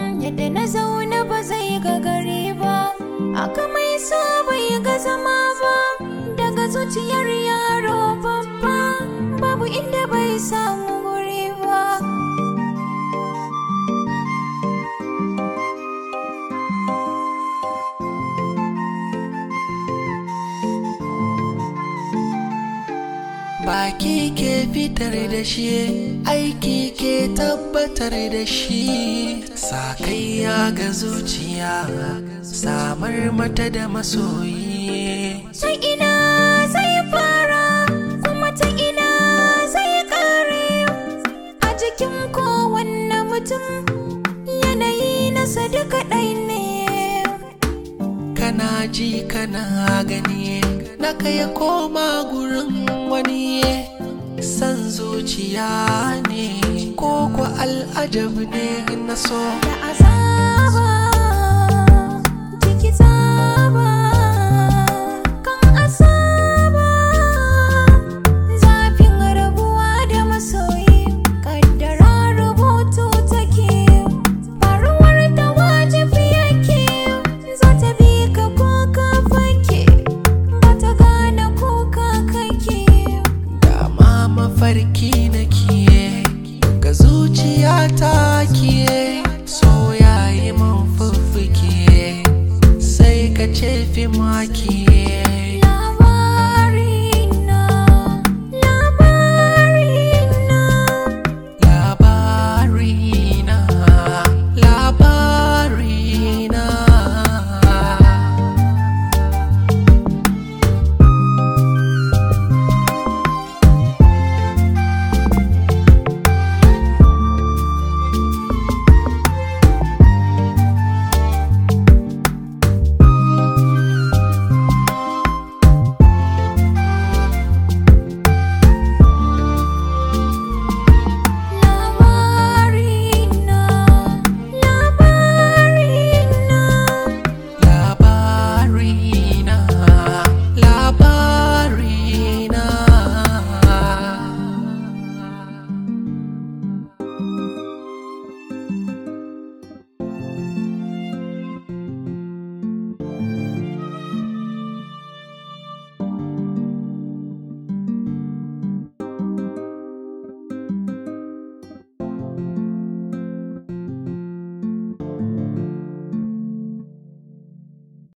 yadda na zauna ba zai ga gari ba aka mai so bai ga zama ba daga zuciyar yaro babba babu inda bai samu guri ba Baki ke fitar da shi, aiki ke tabbatar da shi. Sakayya ga zuciya, samar mata da masoyi. ta ina zai fara kuma ta ina zai kare a jikin kowanne mutum yanayi nasa duka ɗai ne Kana ji kana gani, na kai koma gurin wani. San zuciya ne, ko ko al'ajab ne na so. da azaba jiki tsaba kan asaba zafin rabuwa da masoyi kaddara rubutu take faruwar ta wajibi yake za ta bi ka ko ka fake ba ta gane ko ka kake Dama mafarki nake ga zuciya ta kiye so yayi man fuffuke sai ka ce fi maki